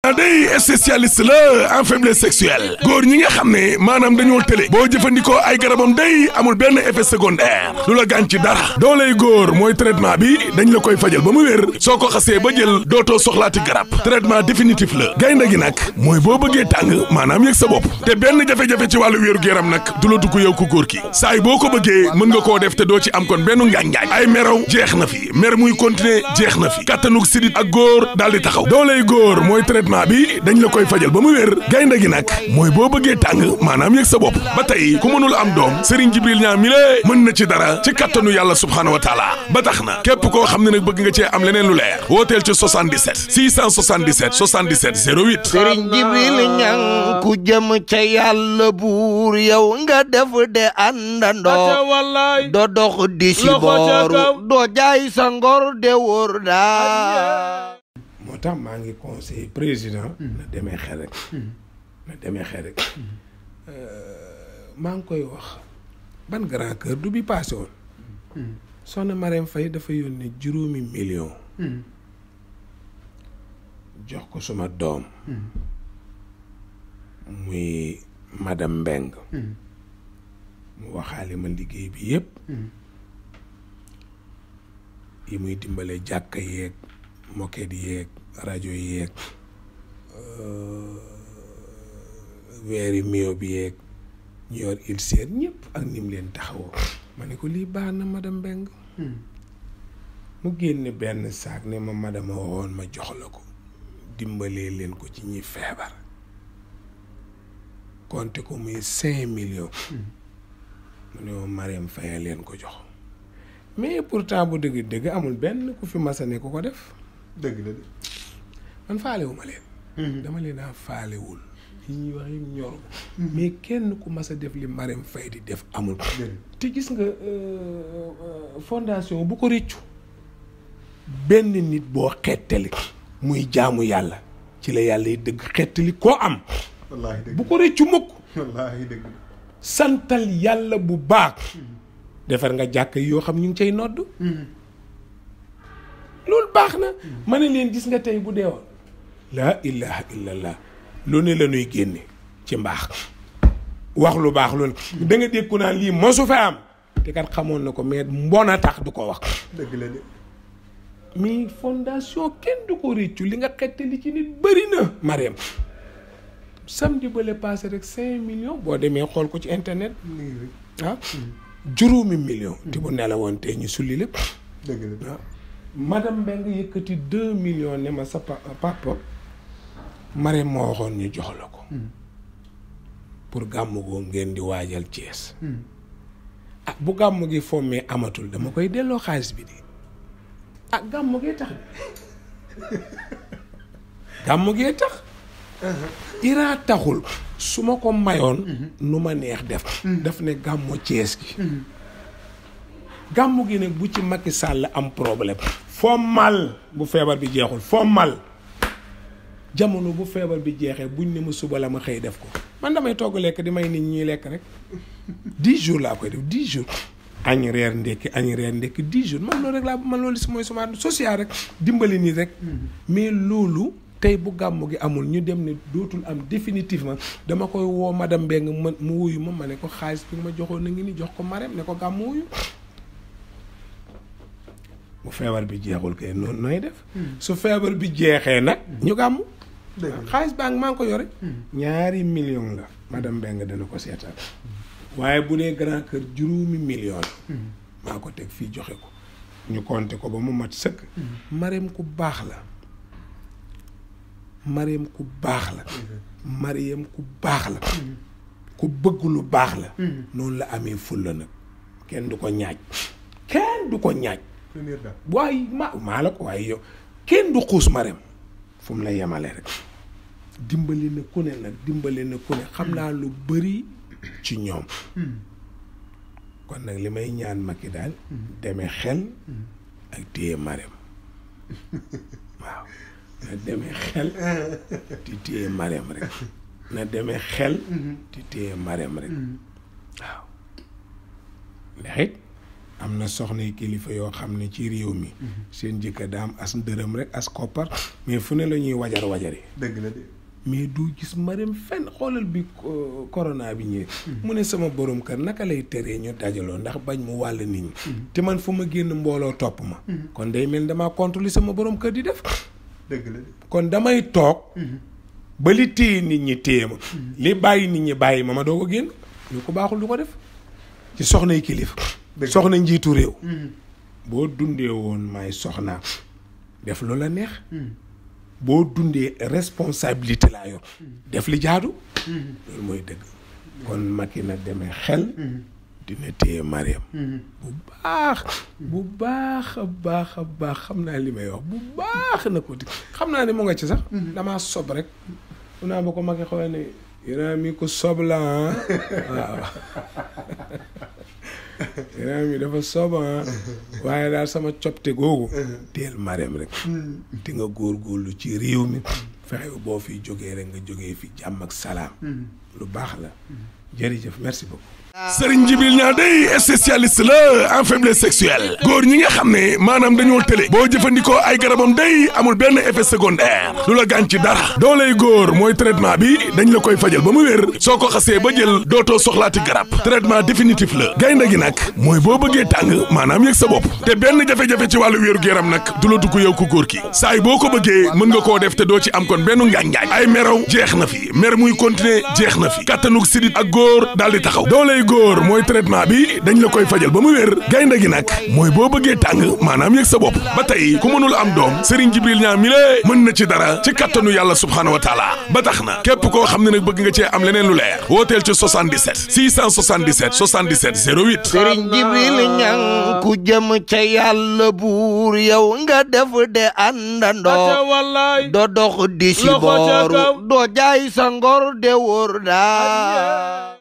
day spécialiste la en faiblesse sexuelle góor ñi nga xam ne maanaam dañoo tële boo jëfandikoo ay garabam day amul benn effet secondaire lu la gaañ ci dara dooley góor mooy traitement bi dañ la koy fajal ba mu wér soo ko xasee ba jël dootoo soxlaati garab traitement définitif la gaynde gi nag mooy boo bëggee tàng maanaam yëg sa bopp te benn jafe-jafe ci wàllu wéeru yaram nag du la dugg yow ku góor ki saay boo ko bëggee mën nga koo def te doo ci am kon benn ngaañ-ngaañ ay meraw jeex na fi mer muy continuer jeex na fi kattanug sidit ak góor daal di taxaw dooley góor mooy traitement bi dañ la koy fajal ba mu wér gaynde gi nag mooy boo bëggee tàng maanaam yëg sa bopp ba tey ku mënul am doom Serigne Jibril ñaa mi lée mën na ci dara ci kattanu yàlla subhaanahu wa taala ba tax na képp koo xam ne nag bëgg nga cee am leneen lu leer wooteel ci 77 677 77 08 sëriñ jibril ñang ku jëm ca yàlla buur yow nga def de àndandoo do dox di si booru doo jaay sa ngor de wóor daa moo tax maa ngi conseil président na demee xel rek na demee xel rek maa ngi koy wax ban grand cœur du bi passé woon soxna Marème Faye dafa yónnee juróomi million jox ko suma doom muy madame Mbeng mu waxaale ma liggéey bi yépp yi muy dimbale jàkka yeeg moket yeeg rajo yeeg weeri mio bi yeeg ñu yor il seet ñëpp ak ni mu leen taxawoo ma ne ko lii baax na madame Mbeng mu génne benn saak ne ma madame woon ma jox la ko dimbalee leen ko ci ñi feebar compté ko muy cinq millions mu ne ma Marème Faye leen ko jox mais pourtant bu dëgg dëgg amul benn ku fi masa ne ku ko def dëgg la de man faalewuma leen dama leen a faalewul yi ñuy wax yi ñor mais kenn ku mas a def li Marème Faye di def amul te gis nga fondation bu ko rëccu benn nit boo xettali muy jaamu yàlla ci la yàlla yi dëgg xettali koo am wallaahi dëgg bu ko rëccu mukk wallaahi dëgg santal yàlla bu baax defar nga jàkk yoo xam ñu ngi cay nodd loolu baax na ma ne leen gis nga tey bu deewoon laa ilaha illallah lu ne la ñuy génne ci mbaax wax lu baax loolu da nga dégg ku naan lii mosu fa am te kat xamoon na ko mais mbon a tax du ko wax dëgg la de mais fondation kenn du ko réccu li nga xettali ci nit bëri na Marème samedi ba le passé rek cinq millions boo demee xool ko ci internet ah juróomi million te bu nelawoon tey ñu sulli lépp dëgg la de waaw madame Mbengue yëkkati deux millions ne ma sa pa- papa Marème moo waxoon ñu jox la ko pour gàmmu goo ngeen di waajal Thiès ah bu gàmmu gi fommee amatul dama koy delloo xaalis bi de ah gàmmu gee tax gàmmu gee tax iraa taxul su ma ko mayoon nu ma neex def daf ne gàmmu Thiès gi gàmmu gi nag bu ci Macky Sall am problème foo mal bu feebar bi jeexul foo mal jamono bu feebar bi jeexee buñ ne ma suba la ma xëy def ko man damay togg lekk di may nit ñuy lekk rek dix jours laa koy def dix jours añ reer ndekki añ reer ndekki dix jours man loolu rek laa man loolu si mooy sama social rek dimbali nit rek mais loolu tey bu gàmmu gi amul ñu dem ne dootul am définitivement dama koy woo madame Mbengue ma mu wuyu ma ma ne ko xaalis bi nga ma joxoon na ngi ni jox ko Marème ne ko gàmmu wuyu bu feebar bi jeexul kay noonu nooy def su feebar bi jeexee nag ñu gàmmu xaalis baa ngi maa ngi ko yore ñaari million la madame Mbengue dana ko seetaan waaye bu dee grand kër juróomi million la maa ko teg fii joxe ko ñu compté ko ba mu mat sëkk Marème ku baax la Marème ku baax la Marème ku baax la ku bëgg lu baax la noonu la amee fulla nag kenn du ko ñaaj kenn du ko ñaaj première dame waaye ma maa la ko waaye yow kenn du xuus Marème fu mu la yemale rek dimbali na ku ne nag dimbali na ku ne xam naa lu bëri ci ñoom kon nag li may ñaan Macky daal demee xel ak téye Marème waaw na demee xel di téye Marème rek na demee xel di téye Marème rek waaw ndax it am na soxna yi kilifa yoo xam ne ci réew mi seen jëkkër daa am as ndërëm rek as koppar mais fu ne la ñuy wajar wajari dëgg la de mais du gis mareem fenn xoolal bi ko- corona bi ñëwee mu ne sama borom kër naka lay teree ñu dajaloo ndax bañ mu wàll nit ñi te man fu ma génn mbooloo topp ma kon day mel ni damaa contre li sama borom kër di def dëgg la de kon damay toog ba li téye nit ñi téye ma li bàyyi nit ñi bàyyi ma ma doo ko génn ñu ko baaxul du ko def ci soxnay kilifa Dëgg. soxna njiitu réew boo dundee woon may soxnaam def lu la neex boo dundee responsabilité laa yor def li jaadu loolu mooy dëgg kon Macky na demee xel dina téye Mariam bu baax bu baax a baax a baax xam naa li may wax bu baax na ko di xam naa ne mu nga ci sax damaa sob rek mu naa ba ko Macky xoolee ne Iran mi ko sob la ah waaw Iran mi dafa sob ah waaye daal sama copte googu teel Mariam rek di nga góorgóorlu ci réew mi fexe boo fi jógee rek nga jógee fi jàmm ak salaam lu baax la jërëjëf merci beaucoup Sëriñ Jibril ñaa day spécialiste la en faiblesse sexuelle góor ñi nga xam ne maanaam dañoo tële boo jëfandikoo ay garabam day amul benn effet secondaire lu la gaañ ci dara dooley góor mooy traitement bi dañ la koy fajal ba mu wér soo ko xasee ba jël dootoo soxlaati garab traitement définitif la gaynde gi nag mooy boo bëggee tàng maanaam yëg sa bopp te benn jafe-jafe ci wàllu wéeru yaram nag du la dugg yow ku góor ki saay boo ko bëggee mën nga koo def te doo ci am kon benn ngaañ-ngaañ ay meraw jeex na fi mer muy continuer jeex na fi kattanug sidit ak góor daal di taxaw dooley góor mooy traitement bi dañ la koy fajal ba mu wér gaynde gi nag mooy boo bëggee tàng maanaam yëg sa bopp ba tey ku mënul am doom Serigne Jibril ñaa mi lée mën na ci dara ci kattanu yàlla subhaanahu wa taala ba tax na képp koo xam ne nag bëgg nga cee am leneen lu leer wooteel ci 77 677 77 08 sëriñ jibril ñang ku jëm ca yàlla buur yow nga def de àndandoo wallaay do dox di si Loxo ca kaw. booru doo jaay sa ngor de wóor daa